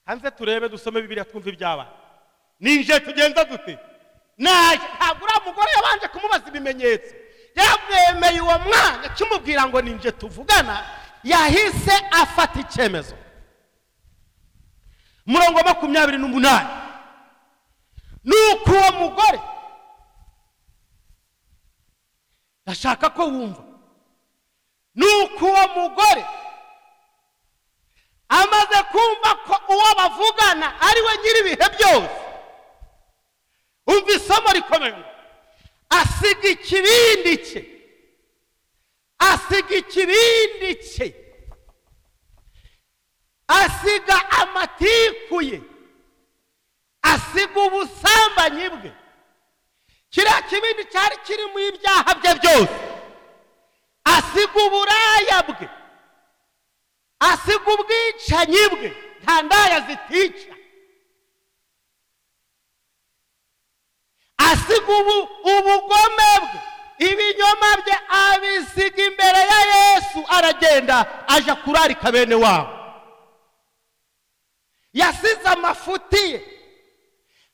hanze turebe dusome bibiriya twumve ibyabaye ninje tugenza dute naje ntabwo uriya mugore yabanje kumubaza ibimenyetso yamwemeye uwo mwanya kimubwira ngo ninje tuvugana yahise afata icyemezo murongo wa makumyabiri n'umunani ni uko uwo mugore ndashaka ko wumva ni uko uwo mugore amaze kumva ko uwo bavugana ari we nyir'ibihe byose umva isomo rikomeye ngo asiga ikibindi cye asiga ikibindi cye asiga amatiku ye asiga ubusambanyi bwe kiriya kibindi cyari kirimo ibyaha bye byose asiga uburaya bwe asiga ubwicanyi bwe nta ndaya zitica asiga ubu ubugome bwe ibinyoma bye abisiga imbere ya yesu aragenda aja kurarika bene wabo yasize amafuti ye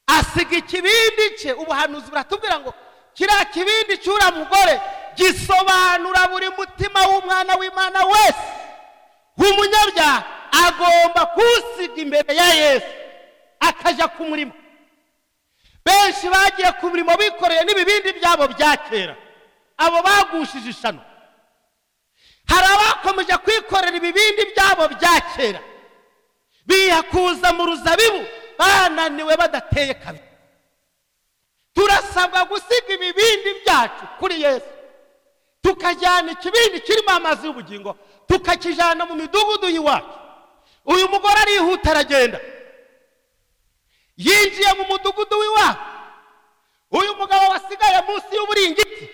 asiga ikibindi cye ubuhanuzi buratubwira ngo kiriya kibindi cy'uriya mugore gisobanura buri mutima w'umwana w'imana wese nk'umunyabyaha agomba kuwusiga imbere ya yesu akajya ku murimo benshi bagiye ku murimo bikoreye n'ibibindi byabo bya kera abo bagushije ishano hari abakomeje kwikorera ibibindi byabo bya kera biyakuza mu ruzabibu bananiwe badateye kabiri turasabwa gusiga ibibindi byacu kuri yesu tukajyana ikibindi kirimo amazi y'ubugingo tukakijyana mu midugudu y'iwacu uyu mugore arihuta aragenda yinjiye mu mudugudu w'iwacu uyu mugabo wasigaye munsi y'uburingiti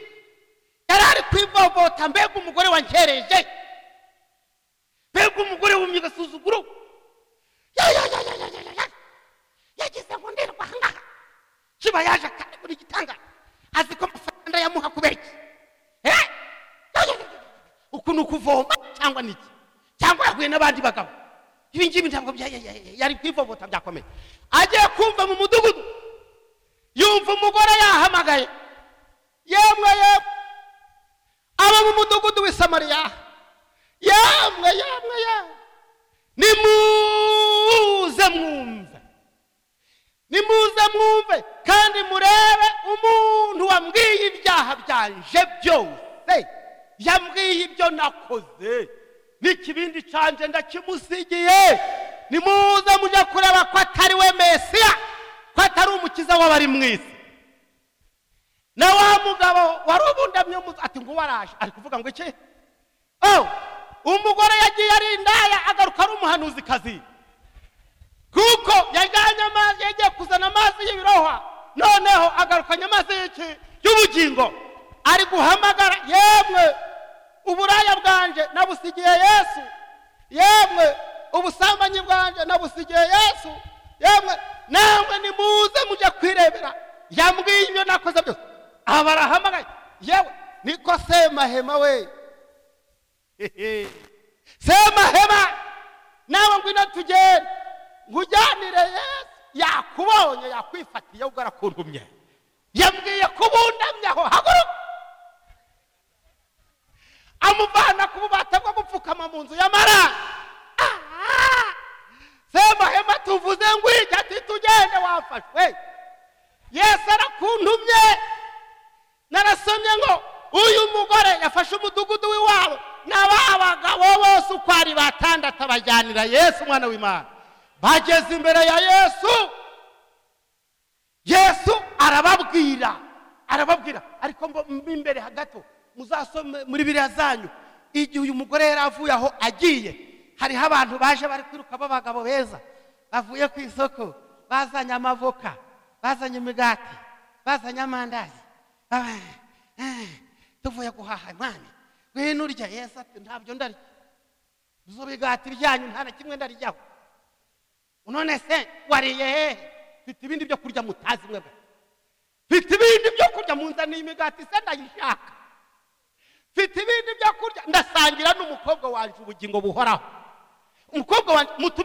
yari ari kwivovota mbega umugore wangereje mbega umugore wumye agasuzuguro yagize ngo ndirwa ahangaha kiba yaje akandagura igitanga azi ko amafaranga yamuha kubera iki Eh? uku ni ukuvoma cyangwa ni iki cyangwa yahuye n'abandi bagabo ibi ngibi ntabwo bya- ya- ya- yari kwivovota byakomeye agiye kumva mu mudugudu yumva umugore yahamagaye yemwe yemwe abo mu mudugudu w'i samariya yemwe yemwe yemwe nimuze mwumve nimuze mwumve kandi murebe umuntu wambwiye ibyaha byanje byose yambwiye ibyo nakoze n'ikibindi cyanjye ndakimusigiye nimuze mujye kureba ko atari we mesiya ko atari umukiza w'abari mu isi na wa mugabo wari ubundamye mu ati ngo waraje ari kuvuga ngo iki oh umugore yagiye ari indaya agaruka ari umuhanuzikazi kuko yajyanye amazi yagiye kuzana amazi y'ibirohwa noneho agarukanye amazi y'iki y'ubugingo ari guhamagara yemwe uburaya bwanje nabusigiye yesu yemwe ubusambanyi bwanje nabusigiye yesu yemwe namwe nimuze mujye kwirebera yambwiye ibyo nakoze byose aha barahamagaye yewe niko semahema we Hehe. semahema nawe ngwino tugende ngujyanire yesu yakubonye yakwifatiye ubwo arakuntumye yambwiye kubundamye aho haguruka amuvana ku bubata bwo gupfukama mu nzu y'amara Ah! semahema tuvuze ngwijya ati tugende wafashwe yesu arakuntumye narasomye ngo uyu mugore yafashe umudugudu w'iwabo na ba bagabo bose uko ari batandatu abajyanira yesu umwana w'imana bageze imbere ya yesu yesu arababwira arababwira ariko mbo- mo imbere hagati muzasome muri biriya zanyu igihe uyu mugore yari avuye aho agiye hariho abantu baje bari kwiruka b'abagabo beza bavuye ku isoko bazanye amavoka bazanye imigati bazanye amandazi Ah, ah, tuvuye guhaha mwana ngwino urya yesu ati ntabyo ndarya izo bigati byanyu nta na kimwe ndaryaho none se wariye hehe mfite ibindi byo kurya mutazi mwebwe mfite ibindi byo kurya munzaniye imigati se ndayishaka mfite ibindi byo kurya ndasangira n'umukobwa wanjye ubugingo buhoraho umukobwa wanjye mutume